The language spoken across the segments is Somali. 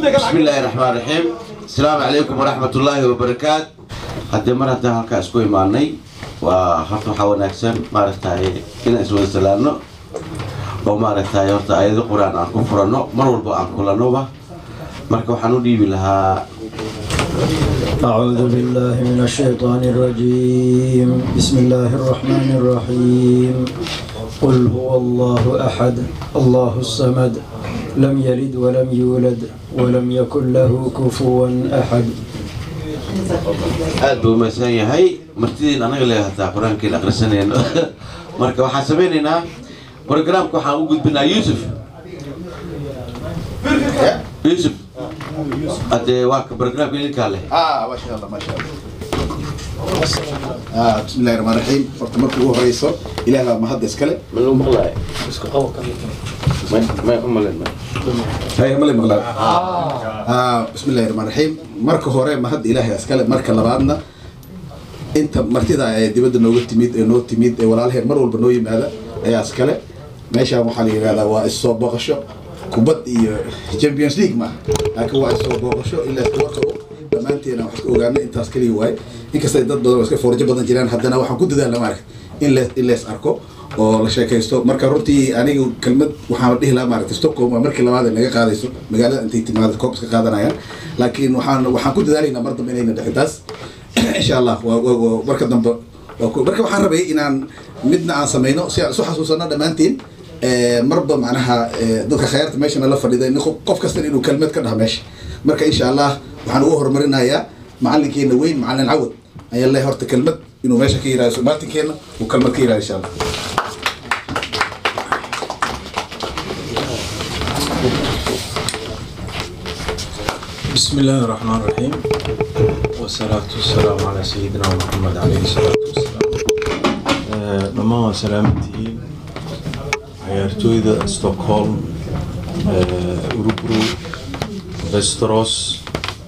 بسم الله الرحمن الرحيم السلام عليكم ورحمة الله وبركاته haddii mar haddaan halkaa isku imaanay waa horta waxaa wanaagsan maaragtaye inaan iswada salaamno oo maaragtaye horta ayado qur-aan aan ku furanno mar walba aan kulannoba marka waxaan u dhiibi lahaa أعوذ بالله من الشيطان الرجيم بسم الله الرحمن الرحيم قل هو الله أحد الله الصمد لم يلد ولم يولد ولم يكن له كفوا أحد aad buu umaysan yahay martidiin anaga le hataa qur-aankiin akhrisanayno marka waxaan samaynaynaa programka waxaan u gudbinaa yuusuf yuusuf haddee waa ka programka idinkaa leh آه ما شاء الله ما شاء الله آه بسم الله الرحمن الرحيم horta marka ugu horeyso ilaah baa mahad iskale ma lagu maqlaayo may umalen hay male maqlaan آه بسم الله الرحمن الرحيم marka hore mahad ilaahay iskale marka labaadna inta martida ee dibadda nooga timid ee noo timid ee walaalaheen mar walba noo yimaada ayaa iskale meeshaan waxaa la yidhahdaa waa issoo booqasho kubad iyo champions league maaha laakiin waa issoo booqasho ilaa kuwa qabo dhammaanteena wax ka ogaana intaas kaliya waaye inkastay dad badan oo iska foorjo badan jiraan haddana waxaan ku dadaalna maaragta in lees in lees arko oo la sheekaysto marka runtii aniga kelmad waxaan dhihi lahaa maaragta stockholm waa markii labaad ay naga qaadayso magaalada intay timaada koob iska qaadanayaan laakiin waxaan waxaan ku dadaalaynaa mar dambe inayna dhicin taas insha allah waa waa- waa marka dambe waa ku- marka waxaan rabay inaan midna aan samayno si aan isu xasuusano dhammaantiin Eh, marba macnaha eh, dadka khayaarta meeshana la fadhida in qof qof kasta inuu kelmad ka dhaha meesha marka insha allah waxaan ugu horumarinayaa macalinkeena weyn macalin cawad ayaa leeyahay horta kelmad inuu meesha ka yiraahdo somaatinkeena uu kelmad ka yiraahdo insha allah بسم الله الرحمن الرحيم والصلاة والسلام على سيدنا محمد عليه الصلاة والسلام dhammaan waa salaamantihiin ciyaartooyda stockholm urubro westeros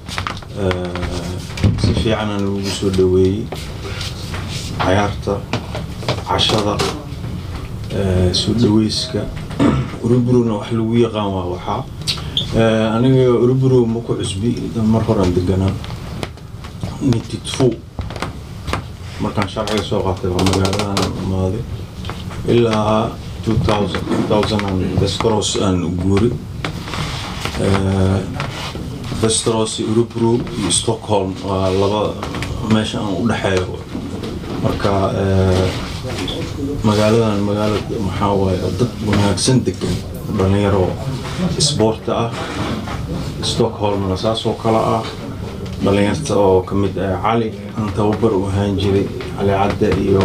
si fiicana lagu soo dhaweeyey cayaarta cashada soo dhaweyska urubrona wax lagu yaqaan waa waxaa Eh, aniga uruburo ma ku cusbi mar horaan deganaa nititfu markaan sharciga soo qaatay waa magaaladan imaaday ilaa 2000 2000 Westeros aan u guuri Eh, Westeros iyo uruburo iyo Stockholm waa laba meesha aan u dhexeeyo marka eh, magaaladan magaalo maxaa waaye dad wanaagsan degan dhalinyaro isboorta ah stockholmna saas oo kale ah dhalinyarta oo ka mid ah cali aan tababar u ahaan jiray cali cadde iyo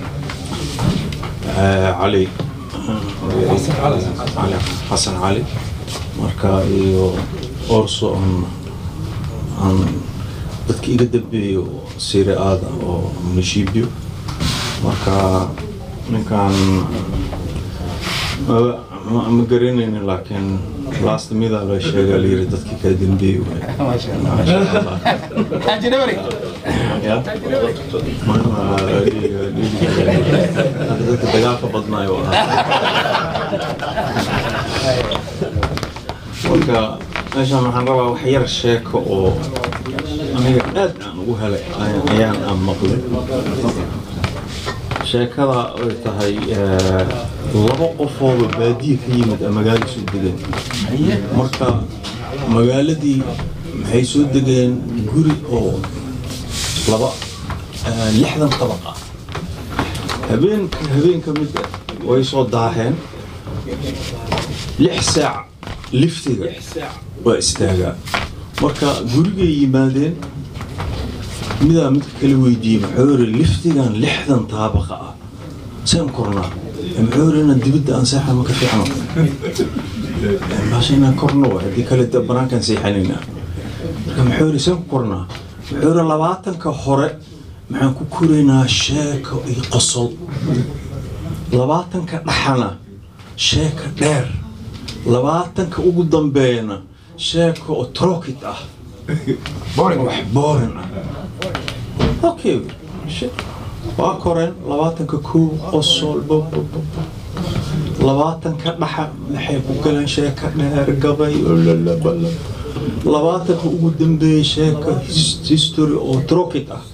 eh, cali cali xasan cali marka iyo orso aan aan dadka iga dambeeyo sire aada oo munishibio marka ninkan ma- ma ma garanaynin laakiin last mida la sheega la yiri dadkii kaa dambeeyey Maasha Allah. Ya? Ma- ma- dhiiga- dhiiga- dadka dagaalka badnaayo ahaa marka meeshaan waxaan rabaa wax yar sheeko oo aniga aad aan ugu helay ayaan- ayaan aan maqlay sheekada ay tahay eh, laba qofooba baadiye ka yimid ee magaalada soo degeen marka magaaladii maxay soo degeen guri oo laba eh, lixdan dabaq ah habeenka habeen ka mid ah way soo daaheen lix saac liftiga waa istaagaa marka gurigay yimaadeen midaa midka kala weydiiyey muxuu yiri liftigan lixdan taabaqa ah seen kornaa muxuu yiri inaan dibadda aan seexan ma ka fiicno baasha inaan korno waay, haddii kale de banaankaan seexanaynaa marka muxuu yiri seen ku kornaa muxuu yiri labaatanka hore maxaan ku koraynaa sheeko iyo qosol labaatanka dhaxana sheeka dheer labaatanka ugu dambeeyana sheeko oo trokit ah wax boorin ah okay shit. waa koreen labaatanka kow qosol bo- bo- bo- bo. labaatanka dhaxa maxay ku galeen sheeka dheer gabay lalalala labaatanka ugu dambeeyey sheeka his- history oo trokit ah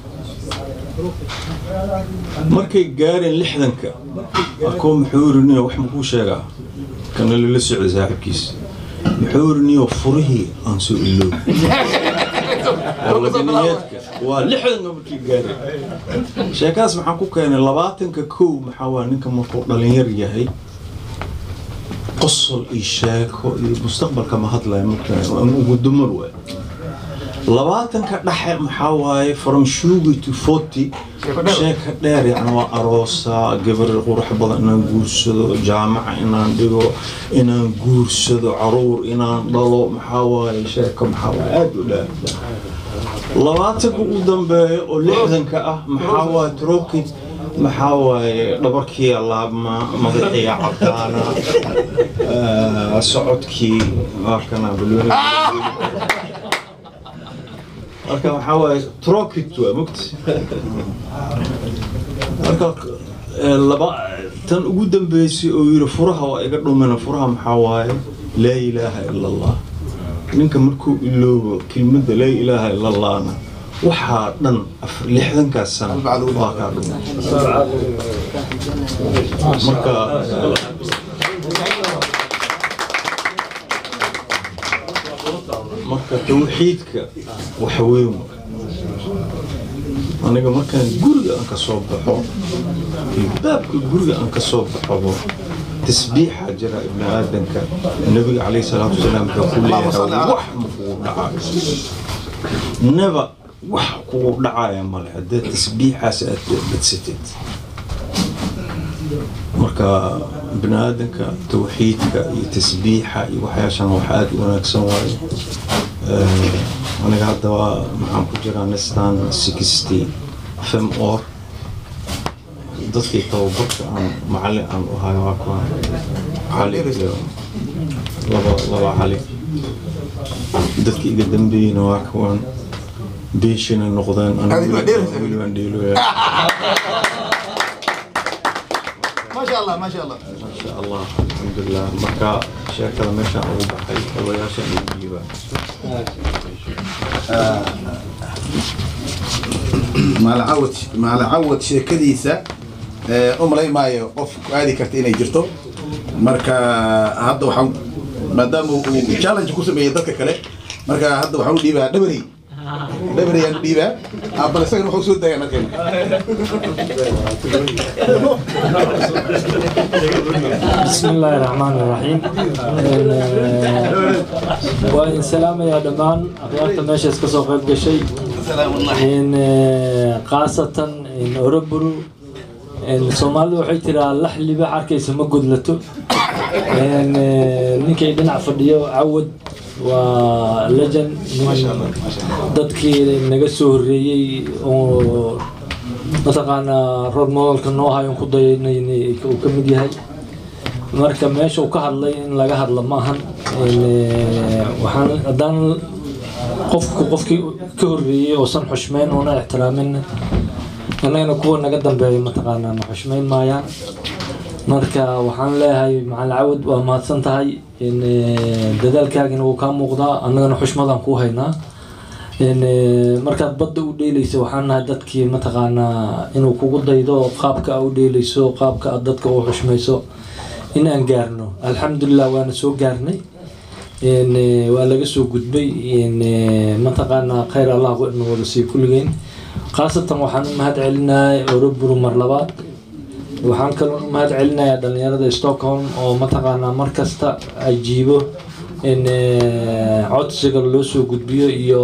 markay gaareen lixdanka akoo muxuu iriniyo wax makuu sheegaa kana lala socday saaxiibkiisa muxuu iriniyo furihii aan soo iloobi oo ladiniyeedka waa lixdanka markii gaareen sheekaas maxaan ku keenay labaatanka kow maxaa waa ninka markuu dhalinyar yahay qosol iyo sheeko iyo mustaqbalka ma hadlaya markaa ugu dumar waay labaatanka dhexe maxaa waaye from shugi to forty sheeka dheer yacni waa aroosa gabar qurux badan inaan guursado jaamaca inaan dhigo inaan guursado caruur inaan dhalo maxaa waaye sheeka maxaa waaye aada u dheer labaatanka ugu dambeeya oo lixdanka ah maxaa waaye trokid maxaa waaye dhabarkii laabma madaxii cadaana آه، socodkii waa kana balwani marka waxaa waaye trokit waa mogti marka eh, laba tan ugu dambeysay oo yiri furaha waa iga dhumina furaha maxaa waaye laa ilaaha ila allah ninka markuu iloobo kelmadda laa ilaaha ila allahna waxaa dhan afar lixdankaas sano waa kaa dhumay marka marka tawxiidka wax weyn waay. aniga markaan guriga aan ka soo baxo iyo baabka guriga aan ka soo baxobo tasbiixa jira ibni aadanka nabiga calayhi salaatu wasalaam wuxuu ku leeyahay wax ma kugu dhacayo neba wax kugu dhacaya male haddii tasbiixaas aad badsatid marka bini aadanka tawxiidka iyo tasbiixa iyo waxyaashan wax aada u wanaagsan waaye Eh, aniga hadda waa maxaan ku jiraa nistan sixty fem or dadkii tababarka aan macallin aan u hayo waa kuwa cali iyo laba laba cali dadkii iga dambeeyeyna waa kuwan beeshina noqdeen Adiga waa dheeraysaa. weli waan dheelooyaa ما شاء الله ما شاء الله ما شاء الله الحمد لله marka sheekada meeshaan ugu baxay odayaashaan ugu dhiibaa maalacawad maalacawad sheekadiisa ee, u malay maayo qof ku aadi karta inay jirto marka hadda waxaan maadaama uu challenge ku sameeyey dadka kale marka hadda waxaan u dhiibaa dhabarey dhabarey aan u dhiibaa Ah, bal isagana wuxuu soo daaya markeen بسم الله الرحمن الرحيم وإن سلام يا دمان أخيارتا ماشي اسكسو قيب قشي إن خاصة إن أوروبرو إن سومالي وحي ترى اللحلي بحر كيس مقود لتو إن نيكي دنع فرديو عود ولجن ما شاء الله ما شاء الله dadkii naga soo horreeyey oo mataqaanaa rol modelka noo hayon ku dayanay uu ka mid yahay marka meesha uu ka hadlay in laga hadlo maahan In, eh, waxaan haddaan qofku qofkii ka horreeyey oosan xushmeyn oona ixtiraamin annagana kuwa naga dambeeya mataqaanaa ma xushmeyn maayaan marka waxaan leeyahay macalin cawad waa mahadsan tahay in eh, dadaalkaagina wuu kaa muuqdaa annagana xushmadaan kuu haynaa in eh, markaad badda u dheelayso waxaan nahay dadkii mataqaanaa inuu kugu daydo qaabka aa u dheelayso qaabka aad dadka u xushmayso in aan gaarno alxamdulilah waana soo gaarnay in eh, waa laga soo gudbay in eh, mataqaanaa khayr allah ina wada sii kulligeen khaasatan waxaan u mahad celinahay oroburu mar labaad waxaan kaloo u mahad celinayaa dhalinyarada stockholm oo mataqaanaa mar kasta ajiibo in eh, codsiga loo soo gudbiyo iyo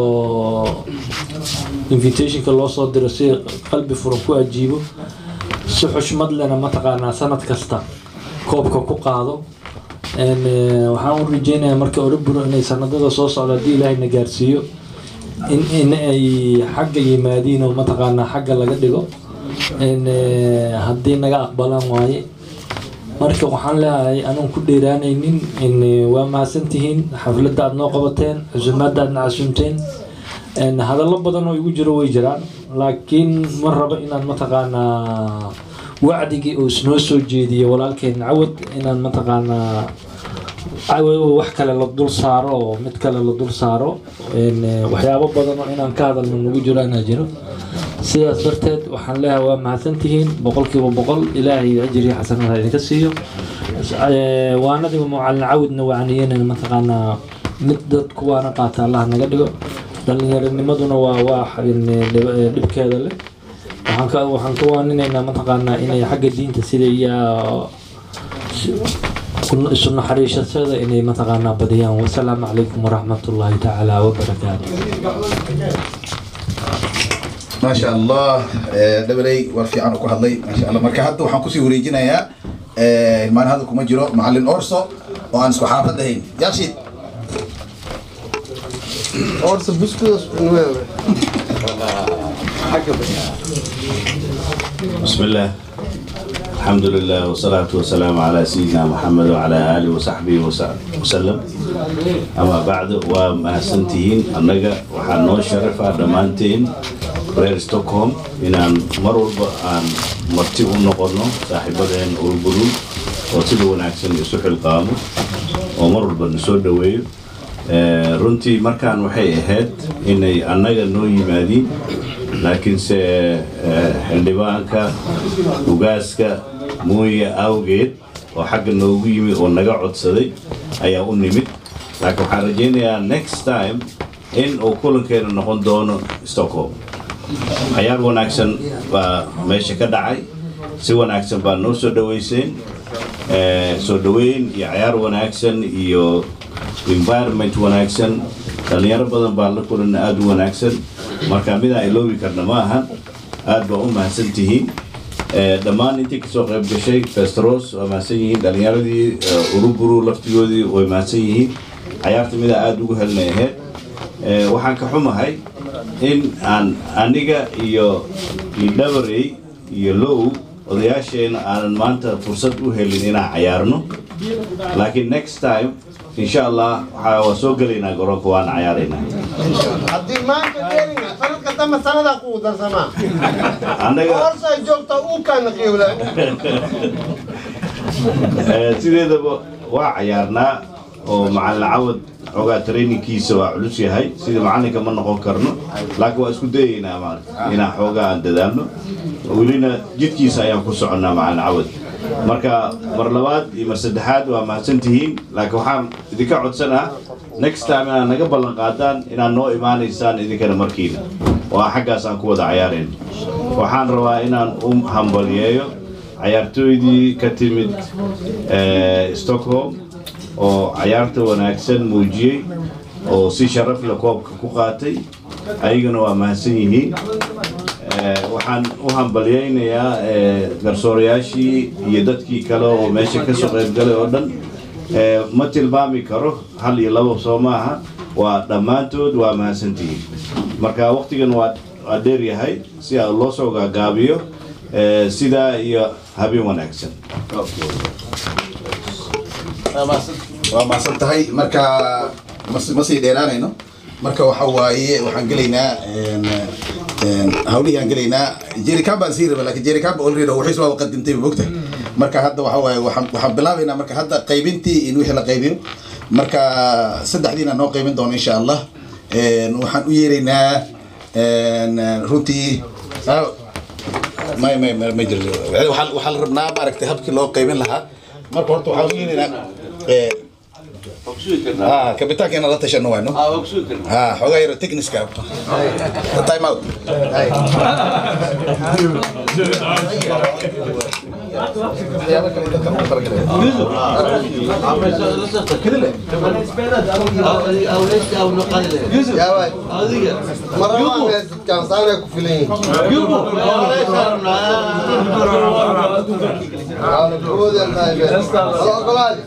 invitationka loo soo diro si qalbi furan ku ajiibo si xushmad lena mataqaanaa sanad kasta koobka ku qaado En, eh, waxaan u rajeynayaa marka oroburo inay sanadada soo socda haddii ilaahayna gaarsiiyo in in ay xagga yimaadiin oo mataqaanaa xagga laga dhigo En, eh, haddii naga aqbalaan waaye marka waxaan leeyahay anaan ku dheeraanaynin in eh, waa mahadsantihiin xafladda aad noo qabateen cusumaadda aadna casuumteen En, hadallo badan oo igu jiro way jiraan laakiin ma rabo inaan mataqaanaa wacdigii uu isnoo soo jeediyey walaalkeen cawad inaan mataqaanaa wax kale la dul saaro oo mid kale la dul saaro een, eh, waxyaabo badan oo inaan ka hadalno nagu jiro inaa jiro sidaas darteed waxaan leeyahay waa mahadsantihiin boqolkiiba boqol ilaahay ajriya xasanada idinka siiyo Eh, waanadiga macalin cawdna waaniyeynana mataqaanaa mid dadku waana qaata allah naga dhigo dhallinyaronimaduna waa waa een, dhib- eh, dhibkeeda leh waxaan ka waxaan ka waaninaynaa mataqaanaa inay xagga diinta sida iyo kun- isu naxariishashada inay mataqaanaa badiyaan wasalaamu calaykum waraxmatullaahi tacaala wabarakaatu ما شاء الله دبلي ورفي عنه كهضلي ما شاء الله مركا حتى وحن كسي وريجينا يا ما هذا كم جرو معلن أورسو وأنا سكو حافظ دهين يا شيد Orası bisküvit nueve. بسم الله الحمد لله والصلاة والسلام على سيدنا محمد وعلى آله وصحبه وس- وسلم أما بعد وما سنتين أنك وحنو شرفا دمانتين reer stockholm inaan mar walba aan marti u noqono saaxiibadeen urburu oo sida wanaagsan isu xilqaamo oo mar walba na soo dhoweeyo Eh, runtii markaan waxay ahayd inay annaga noo yimaadiin laakiinse eh, xildhibaanka ugaaska muuya awgeed oo xagga noogu yimid oo naga codsaday ayaa u nimid laakiin waxaan rajaynayaa next time in uu kulankeena noqon doono stockholm cayaar wanaagsan baa meesha ka dhacay si wanaagsan baa noo soo dhaweyseen Eh, soo dhaweyn iyo cayaar wanaagsan iyo environment wanaagsan dhalinyaro badan baa la kulan aada u wanaagsan marka midaan iloobi karna ma ahan aad baa u mahadsan tihiin Eh, dhammaan intii kasoo qayb gashay festros waa mahadsan yihiin dhalinyaradii eh, uruburu laftigoodii way mahadsan yihiin cayaarta midaa aada ugu helnay ahayd Eh, waxaan ka xumahay in aan aniga iyo idhabarey iyo low odayaasheena aanan maanta fursad u helin inaan cayaarno laakiin next time insha allah waxaa waa soo gelaynaa garoonka waana cayaaraynaa Haddii maanta dheeringa sanadka dambe sanadaa kugu darsamaa. annaga Orsa ay joogta uu kana qiibla. eh, sideedaba waa cayaarnaa oo macalin cawad xoogaa trainingkiisa waa culus yahay sida macalinka ma noqon karno laakiin waa isku dayaynaa maarata inaan xoogaa aan dadaalno welina jidkiisa ayaan ku soconnaa macalin cawad marka mar labaad iyo mar saddexaad waa mahadsan tihiin laakiin waxaan idinka codsanaa next time inaad naga ballan qaadaan inaad noo imaanaysaan idinkana markiina oo aan xaggaas aan ku wada cayaarayno waxaan rabaa inaan u hambaliyeeyo cayaartooydii ka timid eh, stockholm oo cayaarta wanaagsan muujiyey oo si sharaf leh koobka ku qaatay ayagana waa mahadsan yihiin Eh, waxaan u hambalyaynayaa eh, garsoorayaashii iyo dadkii kale oo meesha ka soo qayb galay oo dhan Eh, ma tilmaami karo hal iyo labo soo maaha waa dhammaantood waa mahadsantihiin marka waqtigan waa waa dheer yahay si aa loo soo gaagaabiyo eh, sidaa iyo habeen wanaagsan waa mahadsan tahay marka mas- ma sii dheeraanayno marka waxa waaye waxaan gelaynaa een, een, hawlihii aan gelaynaa jerikan baan sii raba laakiin jerikan ba already wixiis waa qadimtay mogta marka hadda waxa waaye waxaan waxaan bilaabaynaa marka hadda qaybintii in wixii la qaybiyo marka saddexdiina noo qaybin doono insha allah Een, waxaan u yeeraynaa een, runtii ah, may may may ma jiro waxaa waxaa la rabnaa maaragtay habkii loo qaybin lahaa marka horta waxaan u yeeraynaa ee, ah kabitaankeena la tashano wayno ah xogaa yaro techniska time out Yaa waay. Marraba meeskan saanay ku filan yihiin. Aa, kuwoodii aan tahay bee. Wala ogolaadi.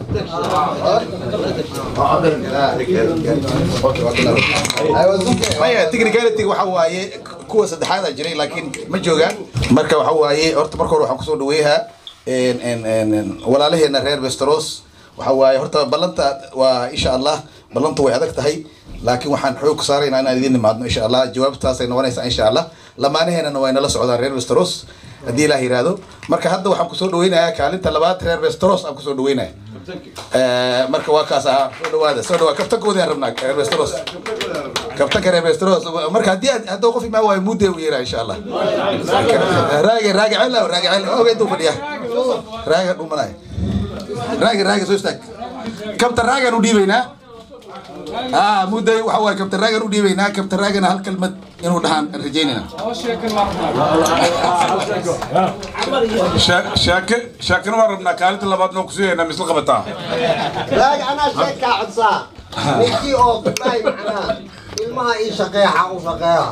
Aywa, suke. maya technicality waxa waaye kuwa saddexaad aa jiray laakiin ma joogaan marka waxa waaye horta marka hore waxaan kusoo dhaweeyahaa een, een, een, een, walaalaheena reer westeros waxa waaye horta ballanta waa insha allah ballantu way adag tahay laakiin waxaan xoog ku saaraynaa inaan idin nimaadno insha allah jawaabtaasay noqonaysaa insha allah lamaanaheenana way nala socdaan reer westeros haddii ilaah yiraahdo marka hadda waxaan kusoo dhaweynayaa kaalinta labaad reer westeros aan kusoo dhaweynaya Eh, marka waa kaas ahaa soo dhawaada soo dhawaada kabtankoodi aan rabnaa reer westeros kabtanka reer westeros marka haddii aad- hadduu qof imaa waayo mudde u yeeraa insha allah raage raage cel raage cel oga intuu fadhiya raage dhumanaya raage raage soo istaag kabtan raagaan u dhiibaynaa aa mudday waxa waaye kabtan raagaan u dhiibaynaa kabtan raagana hal kalmad inuu dhahaan aan rajaynayna shaake shaakana waan rabnaa kaalinta labaad noo kusiiyaynaa misla qabataa راجع أنا شك عدسا نجي أو باي معنا المها إيش شقيحة وشقيحة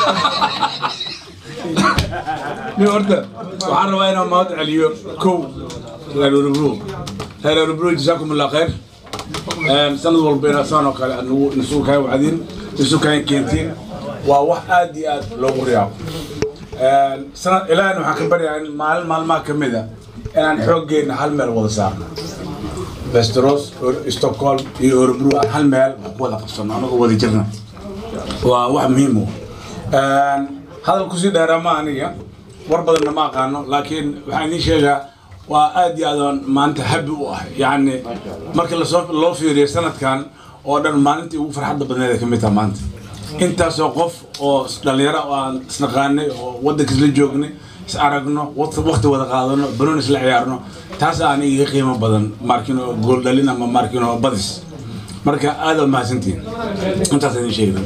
nin horta waxaan rabaa inaan mahad celiyo kow reer urubro reer urubro jasaakum allah khayr sanad walba inaad saan oo kale nagu isugu kaa wacdin isu kaa keentiin waa wax aad iyo aad loogu riyaabo sanad ilaahina waxaan ka baryaa in maalin maalmaha ka mid a inaan xooggeena hal meel wada saarno westeros stockholm iyo urubro aan hal meel ku wada qabsano anagoo wada jirna waa wax muhiim u hadal kusii dheeraa ma aniga war badanna ma aqaano laakiin waxaan idiin sheegaa waa aad iyo aad aan maanta habi u ah yacni marka lasoo loo fiiriyo sanadkan oo dhan maalintii ugu farxadda badneed ay ka mid taha maanta intaasoo qof oo dhalinyaro oo aan isnaqaanay oo waddanka isla joognay is aragno waqti waqti wada qaadano banoon isla ciyaarno taas aan iga qiimo badan markin oo gool dhalin ama markin oo badis marka aad aa mahadsantihin intaas idin sheegna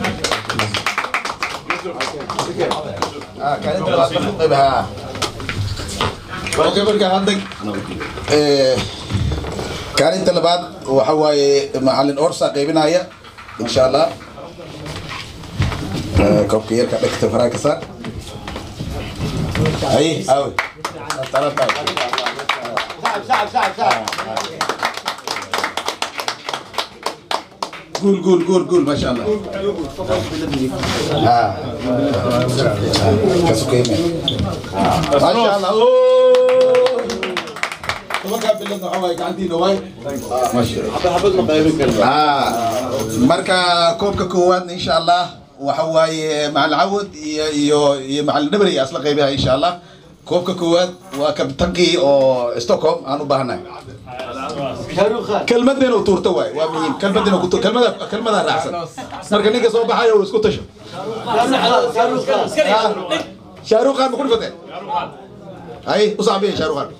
Oke marka hadda eh, kaalinta labaad waxa waaye macalin orsa qaybinaya insha allah Eh, koobka yarka dhegta faraha ka saar haye aawe Talab tahay. شعب شعب شعب شعب guul guul guul guul maasha allah Ah. ka sukeyme maasha allah Oo. tobankaa bilood waxa waaye gacantiina waay maasha allah Ah, marka koobka koowaadna insha allah waxa waaye macalin cawad iyo iyo iyo macalin nabri ayaa isla qaybaha insha allah koobka koowaad waa kabtankii oo stockholm aan u baahanahay kelmad inuu tuurto waay waa muhiim kelmad inuu kutu kelmada kelmada raacsan marka ninka soo baxayo uu isku tasho shaaruq khan ma ku dhifatee hay u saabiya shaaruq khan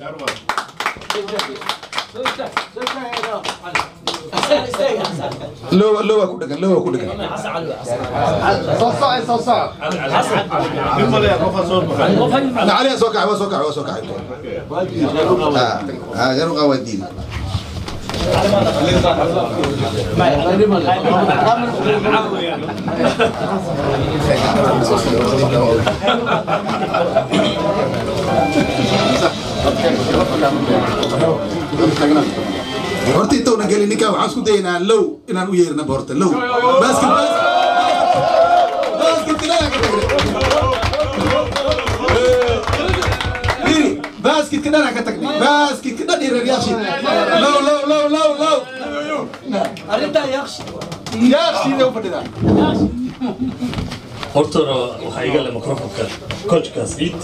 lowa lowa ku dhagan lowa ku dhagan صوصع صوصع علي soo kacay waa soo kacay waa soo kacay ah ah shaaruq khan waa diin horta intowna gelin ninkaa waxaan isku dayaynaa low inaan u yeerinaba horta low basket basket kinaa ka tagnay Diri, basketka dhan aan ka tagnay basketka dhan iyo reeryaashii low low low low low yaaqshiida u fadhidaa hortooda waxaa iga le microfonka coachkaas ciid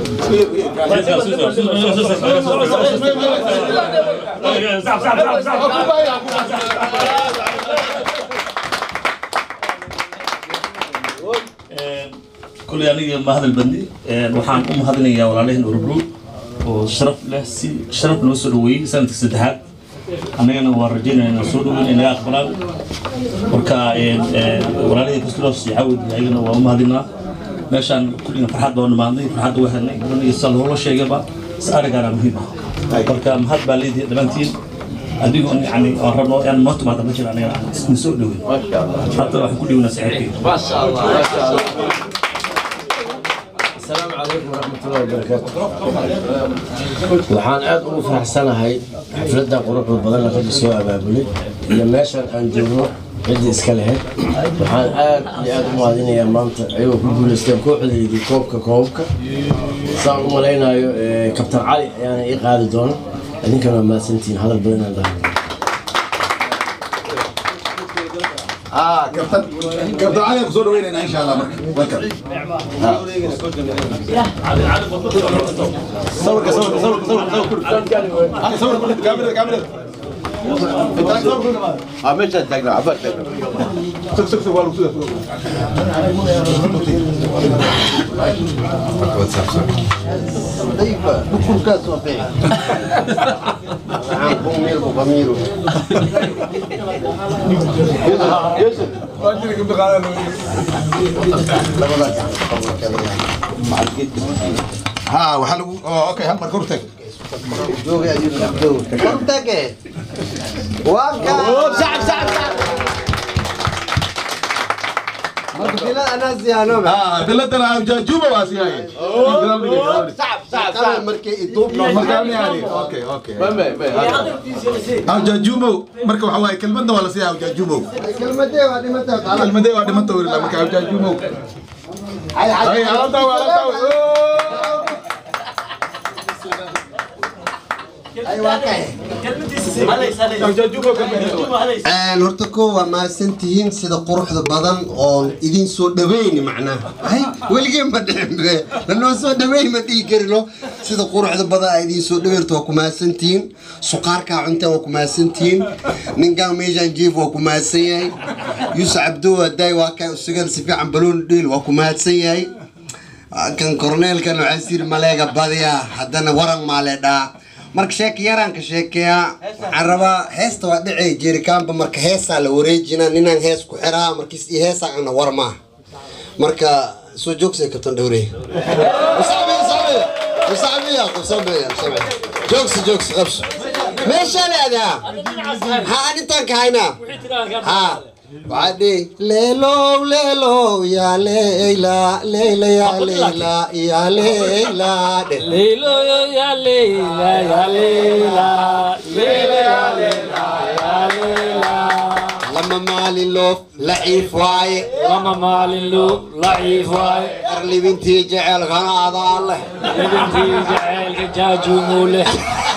kuley aniga ma hadal badni waxaan u mahadinayaa walaalaheen urubro oo sharaf leh si sharaf noo soo dhaweeyey sanadka saddexaad annagana waan rajaynaya inaan soo dhaweyn inaga aqbalaan marka walaalihii kastros iyo cawd iyo ayagana waa u mahadinaa meeshaan kulligan farxad baan dhamaadnay farxadda waa helnay gabadha sa loola sheegayba is arigaana muhiim ah marka mahad baa leedihi dhammaantiin adigo yani aan rabno inaan noo timaada ma jira aniga aan isna soo dhaweyn hadda waxaan ku dhiwnaa saaxiibkeyga السلام عليكم ورحمة الله وبركاته waxaan aad ugu faraxsanahay xafladda quruxda badan ee ragga soo abaabulay iyo meeshan aan joogno ciddii iska lahayd waxaan aad iyo aad u mahadinayaa maanta ayagoo ku guulaysteen kooxdaydii koobka koobka saan u malaynayo eh, kabtan cali ayaana ii qaadi doona idinkana waa mahadsantihiin hadal badan aan dhahay اه كابتن كابتن علي kusoo dhaweynayna insha allah marka welcome صورك صورك صورك صورك صورك انا صور كل كاميرا كاميرا انت صور كل اه meeshaan taagnaa cabaar taagnaa سك سك سك والله سك ضيفة بكل كاس وفي عن بومير وضمير يوسف ها وحلو اوكي هم مركورتك جوغي يوسف جو كرتك وكا سعد سعد سعد كلا انا زيانو اه دلتنا جوبا واسياي صعب صعب صعب مركي يطوب مركاني يعني اوكي اوكي او جاجومو مركا waxa waaye kelmadna waa la siiyaa او جاجومو كلمتين وهذه متى kelmadee waa dhimanta weli marka او جاجومو هاي ay ala taw ala taw ايوه كاي او جاجومو kelmadee een horta koo waa mahadsantihiin sida quruxda badan oon idin soo dhaweyni macnaha hay weligeen ma dhicin be lanoo soo dhaweyn ma dhihi karino sida quruxda badan aa idin soo dhaweyrta waa ku mahadsantihiin suqaarkaa cunta waa ku mahadsantihiin ninkan meeshaan jiif waa ku mahadsan yahay yuusuf cabdo hadaay waa kaa usugan si fiican baloon dhiil waa ku mahadsan yahay kan korneelkan waxaa siri maleega badiya haddana waran maale dhaa marka sheeka yaraanka sheekeeya waxaan rabaa heesta waa dhicay jerikaanba marka heesaa la wareejina ninaan hees ku xiraa markiis iyo heesaa ana war maaha marka soo joogsay kabtan dhowrey joogsi joogsi qabso meeshaan aadaa ha aan intaan ka haynaa ha waxaa dhihi leelow leelow yaa leyla leyla yaa leyla yaa leyla dhe Leylo ya Leyla ya Leyla Leyla ya Leyla ya Leyla lama maalin loof laciif waaye lama maalin lug laciif waaye arlibintii jecelkana adaa leh libintii jaceylka jaajuumuu leh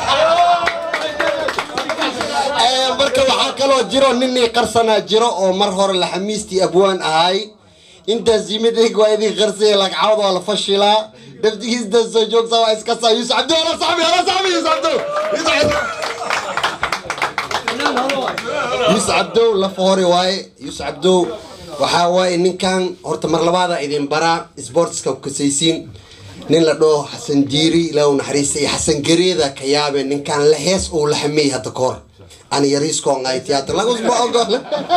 Ee, marka waxaa kaloo jiro ninii qarsanaa jiro oo mar hore laxamiistii abwaan ahay intaas yimidayg waa idin qarsaya lagcawd waa la fashilaa daftigiisda soo joogsa waa iska saa yuusuf cabdi ala saxbi ala saxbi yuusuf cabdo yuusuf cabdow lafa hore waaye yuusuf cabdow waxaa waaye ninkan horta mar labaada idin baraa sportska kasaysiin nin la dhaho xasan jiiri ilaahu naxariista iyo xasan gareeda ka yaabe ninkan la hees uu la xameeyey hadda ka hor ani yariiskoon ay tiyaatar lagusma ogol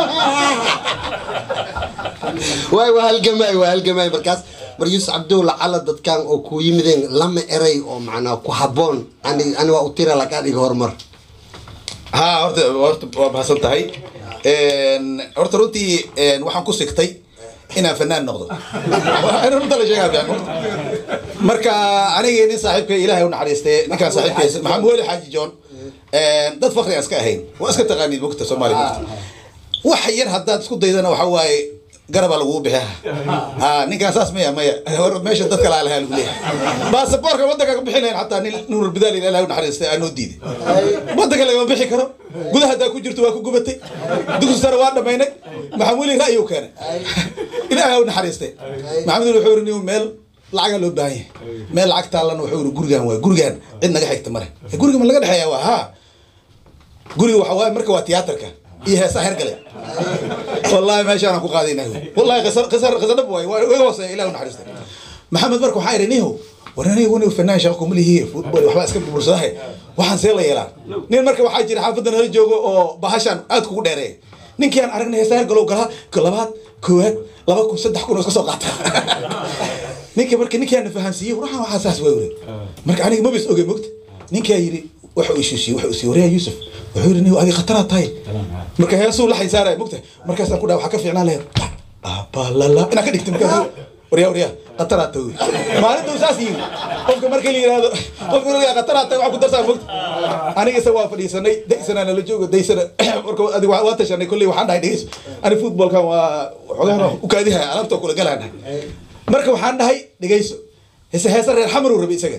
waay waa halgamay waa halgamay markaas mar yuusuf cabdow lacala dadkan oo ku yimideen lama eray oo macnaa ku habboon ani ani waa u tira lagaa dhiga horumar ها horta horta waa mahadsan tahay Een, horta runtii een, waxaan ku sigtay inaan fanaan noqdo Waa in runta la sheegaa fiican horta. marka anigii nin saaxiibkay ilaahay u naxariistay ninkaan saaxiibkaysa maxamed weli xaaji john een, dad fakri aan iska ahayn waa iska taqaaniid mogta soomaaliya mogta wax yar haddaad isku daydana waxa waaye garabaa lagugu bixiya ha ninkaan saas maya maya hor meesha dadka laa lahaa lagu leeyahay baasaboorka waddanka ka bixin lahayn xataa nin nuurul bidaal ilaahay u naxariistay aan noo diiday waddanka lagama bixi karo gudaha haddaa ku jirto waa ku gubatay dugsi sare waa dhammaynay maxamed weli ra'yi u keenay ilaahay u naxariistay maxamed weli wuxuu yiri nin meel lacagaa loo baahan yahay meel lacag taalana wuxuu yiri gurigaan waa gurigaan cid naga xigta male guriga ma laga dhexeeyaa waa haa guriga waxa waaye marka waa tiyaatarka iyo heesaa hergale والله ما شاء الله قاعدين والله قصر قصر قصر نبوي ويوصل الى نحرسته محمد بركو حاير نيهو وراني وني فنان شاقكم اللي هي فوتبول waxba iska bursaday waxaan see la yeelaa nin marka waxaa jira xaafadan la joogo oo bahashan aad kugu dheereey ninkii aan aragnay heesaar galow gala labaad koowaad laba kun saddex kun oo iska soo qaata ninkii marka ninkii aan fahansiiyey waxaan waxaa saas way wuri marka aniga ma bis ogey mogta ninkii yiri waxa uu ishiishay waxa uu sii wariyay Yusuf wuxuu yiri nin adiga khataraad tahay marka heesuu la xisaaray mogta markaasaan ku dhaha waxaa ka fiicnaan lahayd abalala inaa ka dhigta markaas waryaa waryaa qataraad tahay maalintuu saas yiri qofka marka la yiraahdo qofka la yiraahdo qataraad tahay waxaa ku darsaa mogta aniga isa waa fadhiisanay daysana nala joogo daysana marka adiga waa waa tashanay kolley waxaan dhahay dhegeyso ani footballkan waa xogahan u kaadiha alaabta kula galaana marka waxaan dhahay dhegeyso heese heese reer xamar uu rabay isaga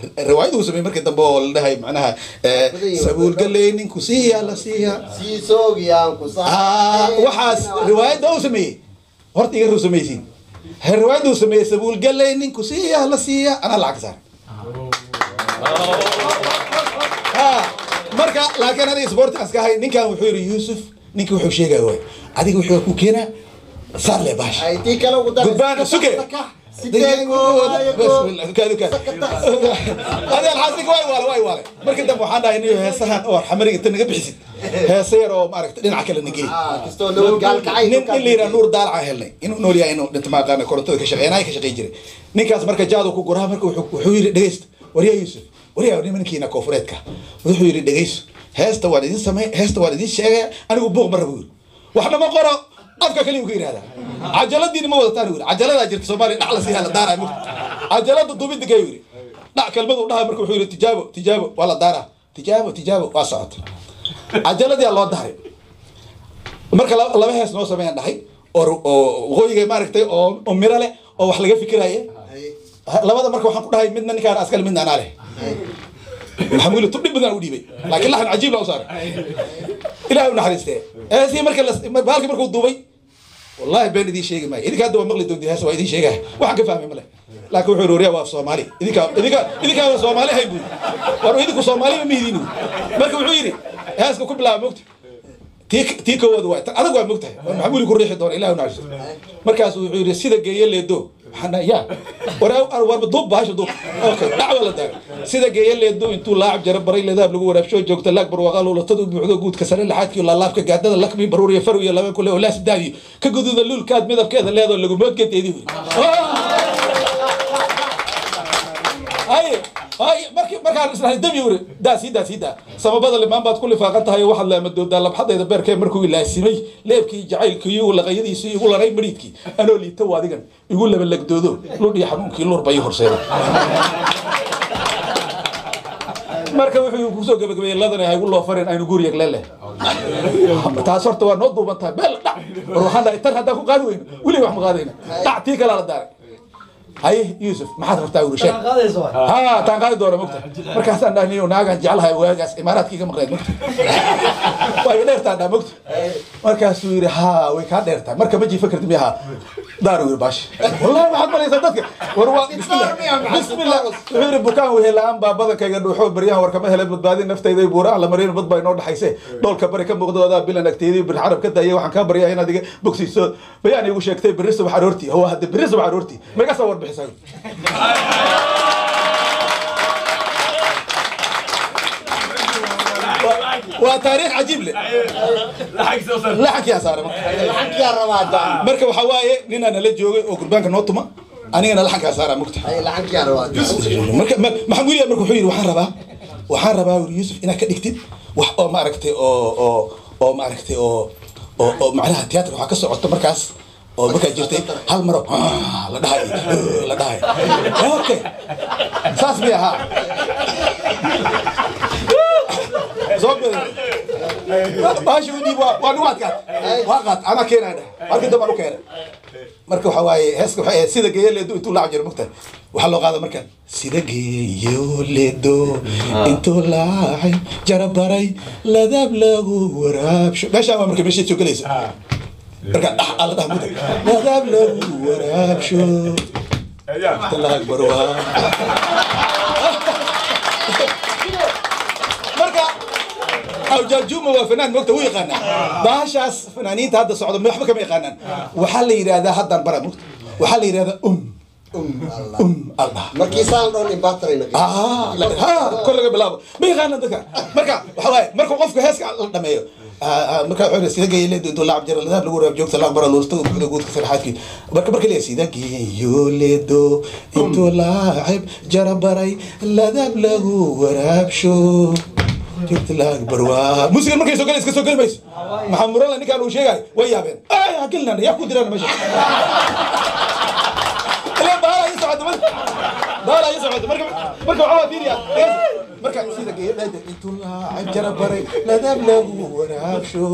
riwaayad uu sameeyey markii dambe oo la dhahay macnaha eh, sabuul galey ninku siiya la siiya siisoogiyaan ku Ah, waxaas riwaayadda uu sameeyey horta iga rusamaysiin riwaayadda uu sameeyey sabuul galey ninku siiya la siiya anaa lacag saaray Ah, marka laakiin aniga sportaas ka ahay ninkan wuxuu yidhi yuusuf ninka wuxuu sheegaya waay adiga wuxuu ku keenaa saar le baash tii kale ugu dar gudbaan suge markii dambe waxaan dhahay niyo heesahan oo xamariga inta naga bixisid heesa yar oo maaragta dhinaca kale nagey kastoo nabad gaalkacay nin nin la yidhaha nuur daalaca helnay inuu nool yahay inuu dhinta maaqaana korontada ka shaqeynaya ka shaqey jiray ninkaas marka jaadu ku guraa marka wuxuu wuxuu yidhi dhegeysta waryaa yuusuf waryaa nimankiina koofureedka wuxuu yidhi dhegeyso heesta waan idin samey heesta waan idin sheegaya anigu buuq ma rabo yidhi waxna ma qoro afka kaliyu ka yidhahdaa cajaladiina ma wadataan yidhi cajaladaa jirta soomaaliya dhac la siiyaa la daaraa mugta cajalada dubidda ka yidhi dhac kelmadu dhaha marka wuxuu yidhi tijaabo tijaabo waa la daaraa tijaabo tijaabo waa socota cajaladii loo daray marka laba laba hees noo sameeyaan dhahay oo oo waqooyiga maaragtay oo oo miro leh oo wax laga fikiraya labada marka waxaan ku dhahay midna ninkaan askale midna anaa leh maxamed wili tub dhib badan u dhiibay laakiin laxan cajiib laa u saaray ilaah u naxariistee heesii marka la- baalkii markuu duubay wallahi been idiin sheegi maayo idinka hadda waa maqli doonti hees waa idiin sheegaya waxaan ka fahmay male laakiin wuxuu yidhi waryaa waa soomaali idinka idinka idinkaa waa soomaali hay buuri war idinku soomaali ma mihidiin marka wuxuu yidhi heeska ku bilaaba mogta tii tii koowaad waa tan adag waa mogtahay war maxamed wili ku riixi doona ilaah u naxariisto markaas wuxuu yidhi sida geeye leedo waxaan dhahay ya war warba duub baasha duub okay dhacwa la daagay sida geeye leedo intuu laacab jara baray leedaab lagu waraabsho joogta laag barwaaqaa luulatadu buuxdo guudka sare laxaadkii laalaabka gaadada lakmi baruuriya faruya laba kule oo laas daayo ka gududa luulkaad midabkeeda leedoo lagumoodgeedeedi wuri haye haye markii markaan isnahay dami wuri daa sii daa sii daa samabada limaan baad ku lifaaqan tahay oo waxaad laamadoodaa labxadayda beerkee markuu ilaasimay leebkii jacaylkii igu laqayadiisii igu laray mariidkii anoo liita waa adigan igu labalagdoodo ludhii xanuunkii luur bay ii horseeda marka wuxuu kusoo gabagabeeyey ladana haygu loo farin aynu guuriyag lele taas horta waa noo duuban tahay beel dhac war waxaan dhahay tan haddaan ku qaadi weyno weliga wax ma qaadayna dhac tii kalaa la daaray haye yuusuf maxaad rabtaa wuri sheeg ha taan qaadi doona mogta markaasaan dhahay niyo naagaan jeclahay waagaas imaaraadkii ka maqneed mogta waa iga dheertaa dhaa mogta markaasuu yidhi ha way kaa dheertaa marka ma jiifa kartid miyaha daaru yidhi baash wallahi waxaad malaysaa dadka war waa bismillah bismillah wuxuu yidhi bukaan wehee la-aan baa badankayga dhuuxo baryahan warkama hele badbaadin naftayda buuraan la marin bad baa inoo dhaxayse dhoolka bari ka muuqdo adaa bilan agteedii bir xarab ka daayay waxaan kaa baryaa inaad iga bogsiiso bayaan igu sheegtay berri subax aroortii hawa hadde berri subax aroortii ma iga soo warbixisay waa taariikh cajiib leh laxankiyaa saaray marka laxankiyaa rabaa daa marka waxaa waaye ninaa nala joogay oo gurbaanka noo tuma anigana laxankaa saaraa mugta ay laxankiyaa rabaa marka ma- maxamed william marka wuxuu yidhi waxaan rabaa waxaan rabaa wuri yuusuf inaad ka dhigtid wax oo maaragtay oo oo oo maaragtay oo oo oo macnaha tiyaatar waxaa ka socoto markaas oo markaa jirtay hal maro "Ah," la dhahay "Ah," la dhahay okay saas bay ahaa soo gada baasha u dhiib waa waa niwaad qaat waa qaat anaa keenaya dheh markii dambe aan u keenay marka waxa waaye heeska waxay ahayd sida geeyo leedo intuu laac jiro mugtahay waxaa loo qaada markaan sida geeyo leedo intuu laacay jarabaray ladaab lagu waraabsho meeshaan waa marka meesha soo gelaysa marka dhax alla dhax mugta ladaab lagu waraabsho talaag barwaa marka awjaajuma waa fanaan mogta u yaqaanaa baashaas fanaaniinta hadda socda ma waxba kama yaqaanaan waxaa la yidhahdaa haddaan bara mogta waxaa la yidhahdaa um um aldhaha markii saan dhoon imbatrayna Ah, la- ha kor laga bilaabo ma yaqaanaan dadka marka waxa waaye marka qofka heeska la dhameeyo ah, ah, marka wuxuu yidhi sida geeyo leedo intuu laacab jira ladaab lagu waraab joogta laaq bara luusta buuxda guudka sarxaadkii marka marka leeyahay sida geeyo leedo intuu laacab jara baray ladaab lagu waraabsho joogta laaq barwaa musiga markay soo galaysa ka soo geli mayso maxaa murala ninkaan uu sheegay way yaabeen ay ha gelinana yaa ku diraan meesha ilaa baala ii socota marka baala ii socota marka marka waxaa waa fiiriya marka sida geedhada intuu laacab jara baray ladaab lagu waraabsho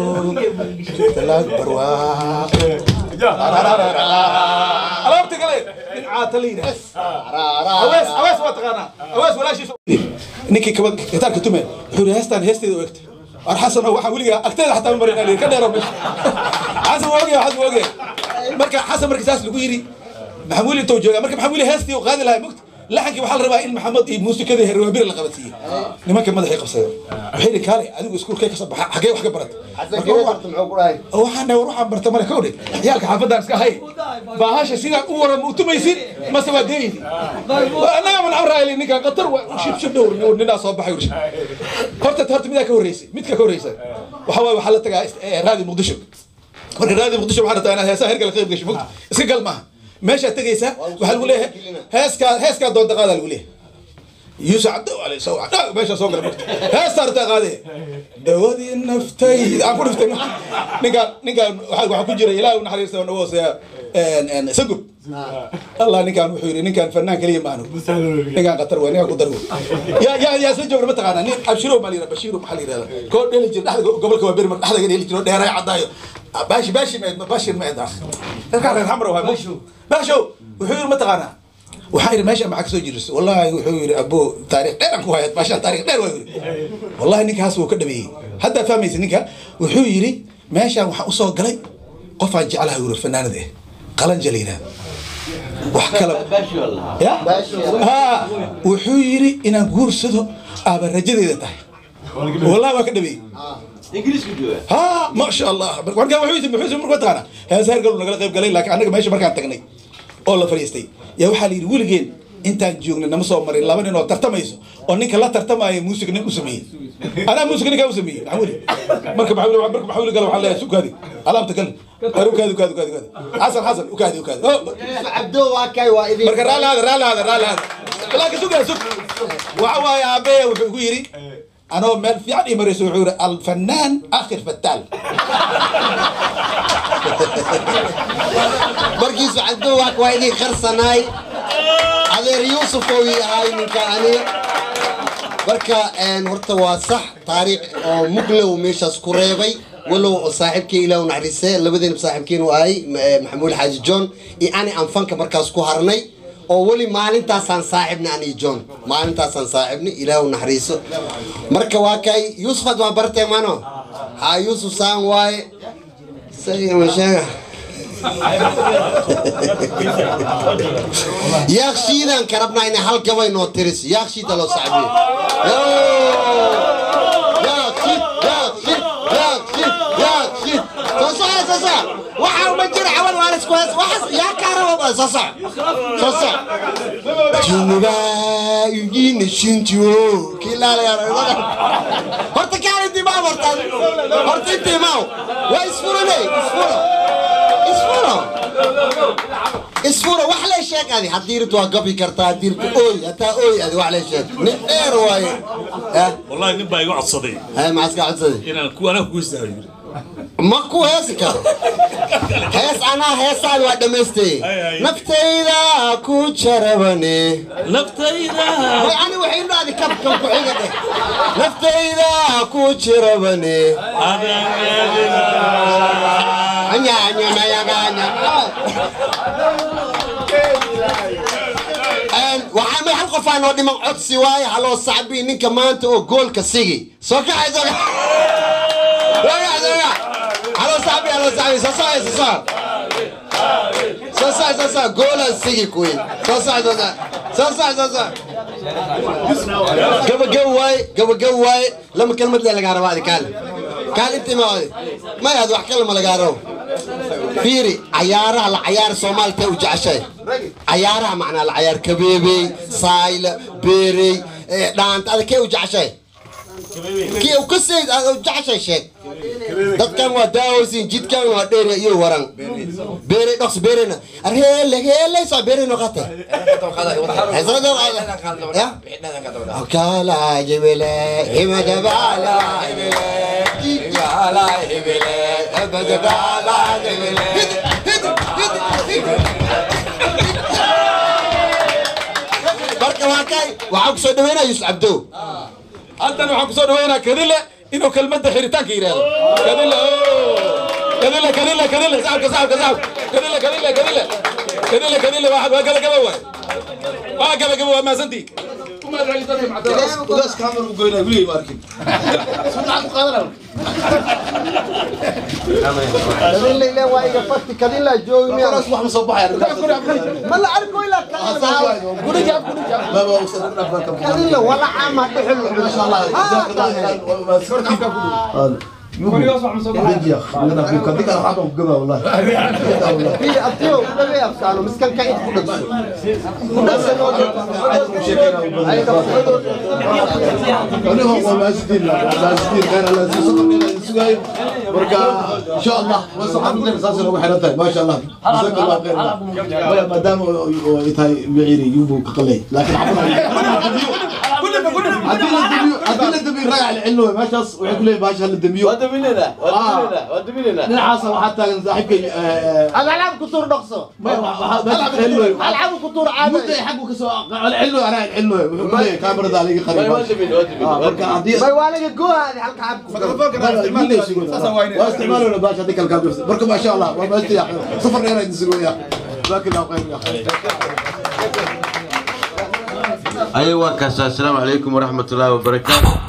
joogta laaq barwaa alaabta kale nin caata la yidhaha awees awees waa taqaanaa awees walaashiis ninkii kaba gitaarka tume wuxuu yidhi heestaan heesteeda u egtay war xasan oo waxaa weligaa agteeda xataa ma marin ka dheero meesha xasan waa ogyahay xasan waa ogyahay marka xasan markii saas lagu yidhi maxamuud intuu joogaa marka maxamuud heestii uu qaadi lahaa mogta laxankii waxaa la rabaa in maxamed iyo muusikadii herwaabiri la qabadsiiye nimanka madaxay qabsadeen waxay yidhi kaale adigu iskuulkee kasoo baxa xagee wax ka barata Marka waxaan- waxaan dhahay war waxaan barta male kowdhe ciyaalka xaafadaan iska hay baahasha sidaan u waran u tumaysid mase waa deeydi annaga man amraayli ninkan qatar waa shib shib dhowr ninaa soo baxay ur horta horta midaa ka horreysay midka ka horreysa waxa waaye waxaa la tagaa eh, raadi muqdisho marka raadi muqdisho waxaa rabtaa inaad heesaha hergala qayb gasho mogta iska gal maaha meeshaad tegaysaa waxaa lagu leeyahay heeskaa heeskaa doonta qaadaa lagu leeyahay يوسف عبد عليه سو عبد ماشي سوق المكت ها صارت غادي دودي نفتي اكو نفتي نقال نقال waxa ku jira ilaahay una xariirta oo hoosaya een een sagub Allah ninkan wuxuu yiri ninkan fanaan kaliya maanu ninkan qatar weyn ninkan ku darwo ya ya ya soo joogna ma taqaana nin abshiro ma liira bashiru ma liira ko dheli jir dhaxda gobolka waa berma dhaxda dheli jiro dheeray cadaayo baashi baashi ma baashi ma daa ninkan reer xamro waa basho basho wuxuu yiri ma taqaana waxaa yidhi meesha maxaa kasoo jirisay wallaahi wuxuu yidhi abo taariikh dheer aan ku hayad maashaa taariikh dheer waa yidhi wallahi ninkaas wuu ka dhameeyey haddaad fahmaysa ninka wuxuu yidhi meeshaan waxaa usoo galay qofaan jeclaha yuri fanaanada eh qalanja la yidhahda wax kala ya ha wuxuu yidhi inaan guursado aaba rajadeeda tahay wallahi waa ka dhameeyey ها ما شاء الله warka wuxuu yidhi muxuu markaa taqaana heesa hergal nagala qayb galay laakiin anaga meesha markaan tagnay oo la fadhiistay yaa waxaa la yidhi weligeen intaan joognay nama soo marin laba nin oo tartamayso oo ninka la tartamaayo muusig nin u sameeyey anaa muusig ninkaa u sameeyey maxaa weli marka maxaa weli marka maxaa weli gala waxaa leeyahay sukaadi alaabta gal har ukaadi ukaadi ukaadi ukaadi xasan xasan ukaadi ukaadi Oh, cabdo waa kay waa idin marka raalli hada raalli hada raalli hada laakiin sugaa sug waxa waaye aabbeya wuxuu ku yidhi anoo meel fiican ii marayso wuxuu yidhi alfanaan akhir fataal markiisu cabdo waa waa idin qarsanaay adeer yuusuf oo ii ahay ninka aniga marka een, horta waa sax taariikh oo muglow meeshaas ku reebay walow oo saaxiibkii ilaah u naxariisee labadeena saaxiibkiin u ahay ma- eh, maxamuud xaaji john iyo ani aan fanka markaas ku harnay oo weli maalintaasaan saaxibna ani john maalintaasaan saaxibna ilaah u naxariiso marka waa kay yuusuf had waa bartee mano ha yuusuf saan waaye isaga ma sheega yaaqshiidaan ka rabnaa inay hal gabay noo tiris yaaqshiida loo sacbiyo yaaqshid yaaqshid yaaqshid yaaqshid soo soco soo soco waxaa uma jira cawan waan isku hees waxaas yaa kaa rabo soo soco soo soco jinuba igiina shintiyo kilaalayaa horta kaali dimaaw horta horta intiimaaw waa isfurane isfuro isfuro isfuro wax lee sheeg adi haddii rirtu waa gabi kartaa haddii rirtu ooy hataa ooy adi wax lee sheeg nin dheer waaye eh والله نبا يقعد صدي hay maxaa iska codsaday انا كو انا كويس داوي ma ku heesi karo hees anaa heesaadi waa dhammaystay naftayda ku jarabane نفتيدا way ani waxay dhaadi kabkan ku xiga dheh naftayda ku jirabane anya anya mayaganya waxaa may hal qof aa noo dhiman codsi waaye haloo sacbi ninka maanta oo goolka sigi soo kacay soo kacay soo kacay soo kacay haloo sacbi haloo sacbi soo socay soo socay soo socay soo socay goolan sigi kuwi soo socay soo socay soo socay soo socay gabagab waaye gabagab waaye lama kelmad lee lagaa rabaa adi kaal kaal intii ma adi may ad wax kalama lagaa rabo fiiri cayaaraha la cayaar soomaalita u jeceshay cayaaraha macnaa la cayaar kabeebey saayla beerey eh, dhaanta ada kee u jeceshay kii u kasay aad u jeceshay sheeg dadkan waa daawaysin jidkan waa dheer iyo waran beerey dhoks beereyna arheele heeleysa beerey noqotay kala jibile himadabala jibala hibile abadabala jibile marka waa kay waxaa kusoo dhaweynaya yusuf cabdow halkan waxaan kusoo dhaweynaa kadile inuu kelmadda xiritaanka yidhaahdo kadile kadile kadile kadile saxabka saxabka saxabka kadile kadile kadile كدله كدله واحد وقال قبل واحد وقال قبل ما سنتي وما ادري ترى مع ugaas kaamar u goynaa wili ma arkin sunnaca ku qaadanaa kadin la waa iga fati kadin la joogi miya wax ma soo baxaya ma la arko ilaa kadin la wala caama dhuxul masha allah abtiyo dhawe afkaano miskan ka id ku dhagso ku dhagso marka insha allah wasaxaabteena saas ugu xiran tahay maasha allah jazaaka allah khayr maadaama ay tahay biciiri yumbu ka qalay laakiin haddii la damiyo haddii la damiyo ragac la celino meeshaas waxay ku leeyihin baasha la damiyo waa daminayna waa daminayna waa daminayna dhinacaasa waxaa taagan saaxiibkay alcab ku tur dhaqso alcab ku tur caadi mudda ay xaggu kasoo celino anaa celino wuxuu ku leeyahay kaamirada aliga qariib marka haddii bay waa laga goohaadi halka cab waa isticmaalona baasha haddii kale kaabirsa marka maasha allah waa maasti safar dheer idin sugoya jazaaka allah khayr أيوة كاس السلام عليكم ورحمة الله وبركاته